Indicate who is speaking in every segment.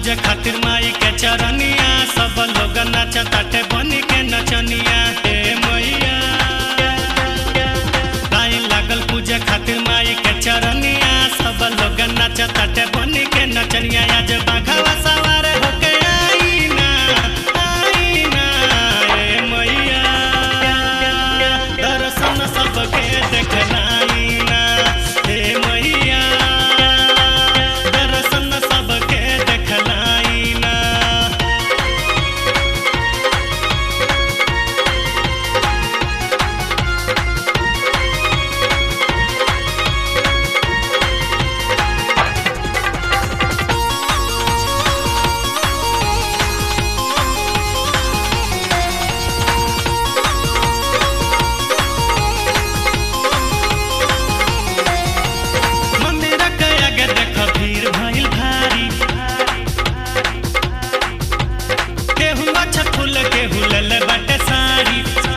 Speaker 1: पूजे खातिर माई के चरनिया सब लोग नाचताटे बनी के नचनिया हे मैया लाइन लागल पूजे खातिर माई के चरनिया सब लोग नाचताटे बनी के नचनिया आज बाघवा सवार होके आई ना आई ना हे मैया दर्शन सबके देखलाई ना हे मैया दर्शन सबके देखलाई ना मंदिर के आगे देख भीड़ भइल भारी केहू अच्छा फूल केहू लल बाटे साड़ी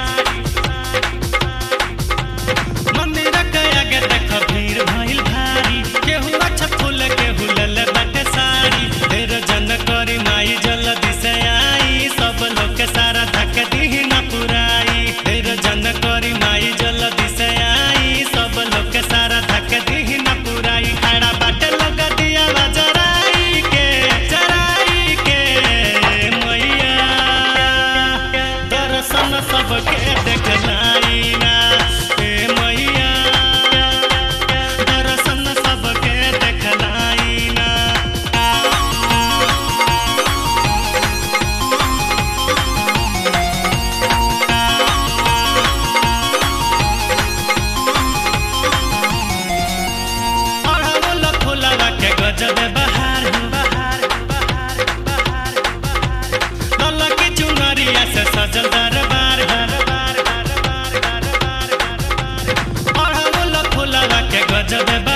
Speaker 1: मंदिर के आगे देख भीड़ भइल भारी केहू अच्छा फूल केहू लल बाटे साड़ी देर जन करी माई जल्दी से आई सब लोग के सारा धक दी ना पुराई देर जन करी माई जल्दी से आई सब लोग के सारा धक दी ना पुराई खड़ा बाटे लोग दिया जराई के जराई के मैया दर्शन सबके देखलाई ना हे मैया दर्शन सबके देखलाई ना अढ़ावल फुलवा के गजब बहार बहार बहार बहार बहार ललकी चुनरिया से सजल दरबार दरबार दरबार दरबार दरबार अढ़ावल फुलवा के गजब